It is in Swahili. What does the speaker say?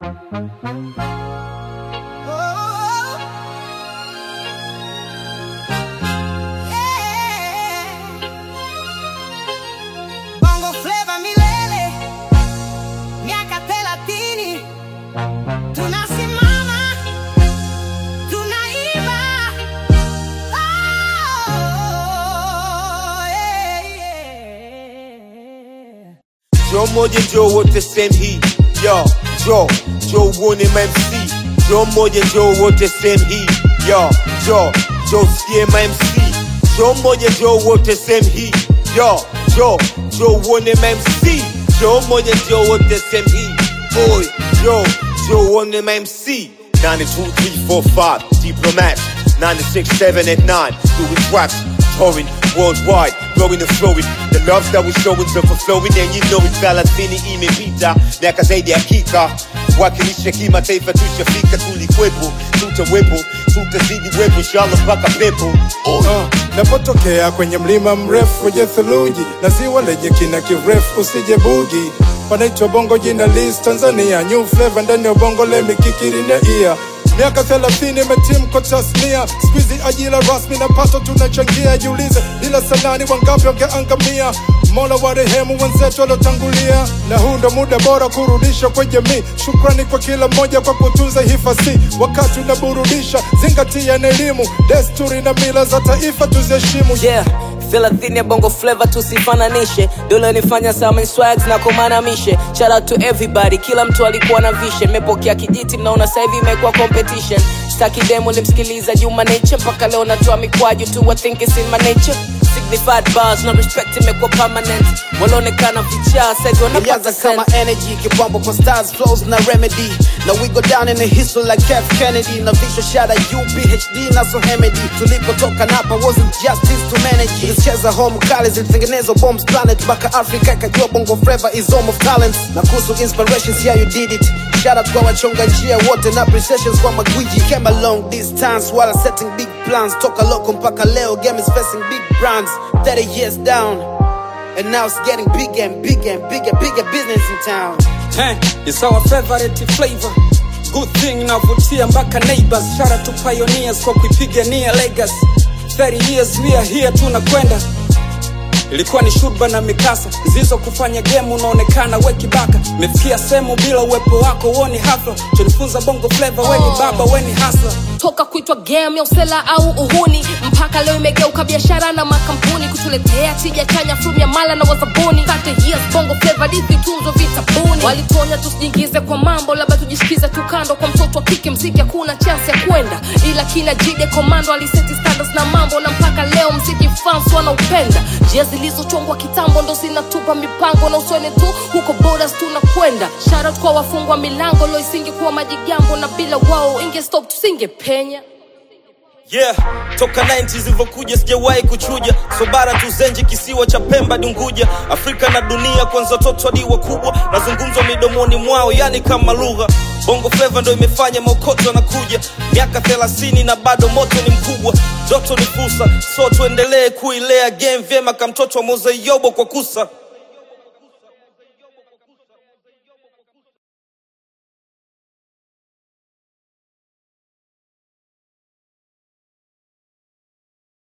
Bongo Flava milele, miaka thelathini, tunasimama, tunaiba. Oh, yeah, yeah. Joe moja Joe wote same hii yo Joe Joe uone MC Joe moja Joe wote same hii yo Joe Joe sikie MC Joe moja Joe wote same hii yo Joe Joe uone MC Joe moja Joe wote same hii boy Joe Joe uone MC 92345 Diplomat 967 at 9 doing tracks touring worldwide blowing and flowing the love that we showing so flowing and you know it thelathini imepita miaka zaidi ya kika wakilisha kimataifa tushafika tulikwepo tutawepo tutazidi wepo inshallah mpaka pepo Uh, napotokea kwenye mlima mrefu wenye theluji na ziwa lenye kina kirefu usije bugi panaitwa bongo jina lis tanzania new flavor ndani ya bongo lemikikirine ia miaka thelathini imetim kwa tasnia skuizi ajira rasmi na pato tunachangia jiulize bila sanani wangapi wangeangamia mola wa rehemu wenzetu waliotangulia na huu ndo muda bora kurudisha kwa jamii shukrani kwa kila mmoja kwa kutunza hifasi wakati unaburudisha zingatia na elimu desturi na mila za taifa tuziheshimu yeah thelathini ya bongo flavor tusifananishe dole nifanya sama swags na kumanamishe shout out to everybody kila mtu alikuwa na vision mepokea kijiti mnaona sasa hivi imekuwa competition staki demo limsikiliza juma nature mpaka leo natoa mikwaju tu I think it's in my nature signified bars no respect imekuwa permanent walaonekana vichaa sasa hivi wanapata Ilianza kama sense energy kipambo kwa stars flows na remedy na we go down in the history like F Kennedy na visual shada UPHD na so Hemedy tulipotoka napa wasn't justice to manage tulicheza home kali zilitengenezwa bombs planet mpaka Africa ikajua bongo flava is home of talents na kuhusu inspirations yeah you did it shout out kwa wachonga njia wote na appreciations kwa magwiji came a long distance while setting big plans toka loko mpaka leo game is facing big brands 30 years down And now it's getting bigger and bigger and bigger, bigger business in town. Hey, it's our favorite flavor. Good thing inavutia mpaka neighbors. Shout out to pioneers kwa kuipigania legacy. 30 years we are here tunakwenda. Ilikuwa ni shurba na mikasa zizo kufanya game unaonekana we kibaka. Mefikia sehemu bila uwepo wako uoni hafla. Tulifunza bongo flavor, we ni baba, we ni hustler. toka kuitwa game ya usela au uhuni mpaka leo imegeuka biashara na makampuni kutuletea tija chanya from ya mala na wazabuni 30 years bongo flavor dithi tunzo vitabuni walituonya tusijiingize kwa mambo labda tujishikize tu kando kwa mtoto wa kike mziki hakuna chance ya kwenda ila kina jide komando aliseti standards na mambo na mpaka leo mziki fans wanaupenda njia zilizochongwa kitambo ndo zinatupa mipango na usoni tu huko borders tunakwenda sharat kwa wafungwa milango lo isingekuwa majigambo na bila wao inge stop tusingepenya yeah toka 90 zilivyokuja sijawahi kuchuja so bara tuzenji kisiwa cha pemba dunguja afrika na dunia kwanza watoto hadi wakubwa nazungumzwa midomoni mwao yani kama lugha bongo fleva ndo imefanya maokoto anakuja miaka 30 na bado moto ni mkubwa joto ni fursa so tuendelee kuilea game vyema kamtoto wa mozaiobo kwa kusa